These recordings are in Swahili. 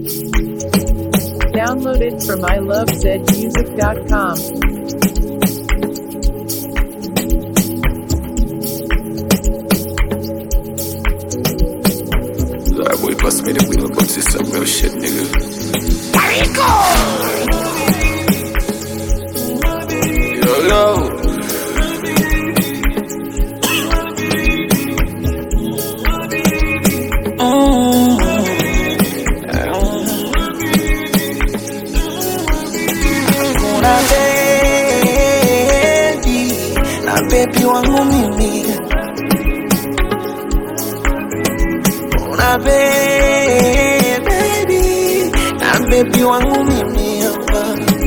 Downloaded from ilovezmusic.com. That boy bust me the wheel, but this some real shit, nigga. Yo, yo. Kuna baby na baby wangu mimi, kuna baby na baby wangu mimi hapa.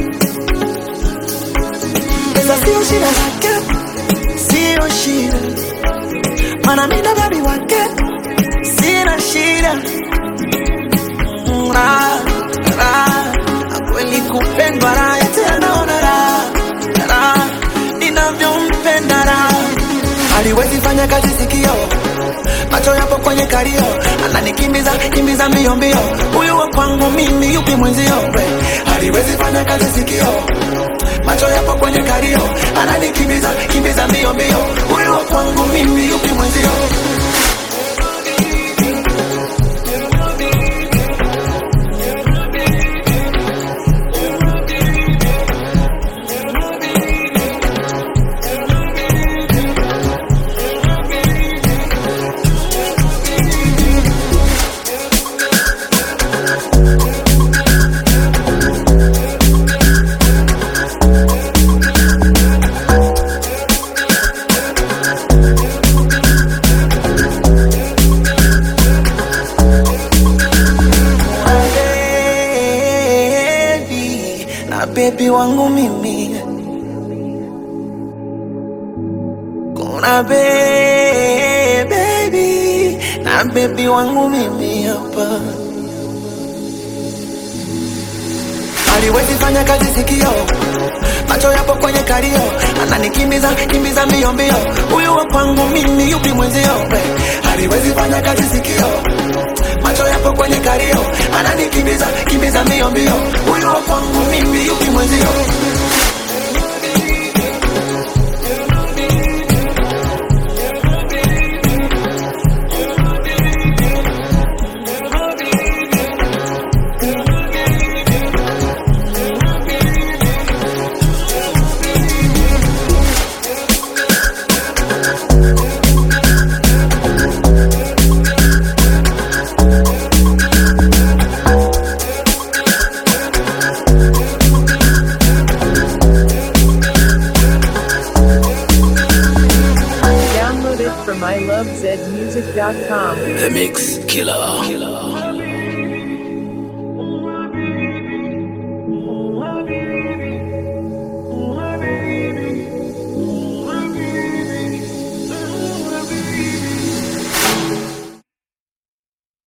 Pesa sio shida zake, sio shida, mana mimi na baby wake sina shida. Mm, raha, raha, kweli kupendwa raha, tena naona raha, raha, ninavyompenda raha. Haliwezi fanya kazi sikio, macho yapo kwenye kalio, ananikimbiza kimbiza mbio mbio, huyu wa kwangu mimi, yupi mwenzio? we? Haliwezi fanya kazi sikio, macho yapo kwenye kalio, ananikimbiza kimbiza mbio mbio, huyu wa kwangu mimi, yupi mwenzio? baby na baby wangu mimi kuna be- baby na baby wangu mimi hapa aliwezi fanya kazi sikio macho yapo kwenye kalio ananikimbiza kimbiza mbio mbio huyu wa kwangu mimi yupi mwenzio we? aliwezi fanya kazi sikio macho yapo kwenye kalio ananikimbiza kimbiza mbio mbio huyu wa kwangu mimi yupi mwenzio Downloaded from ilovezmusic.com. The Mix Killer.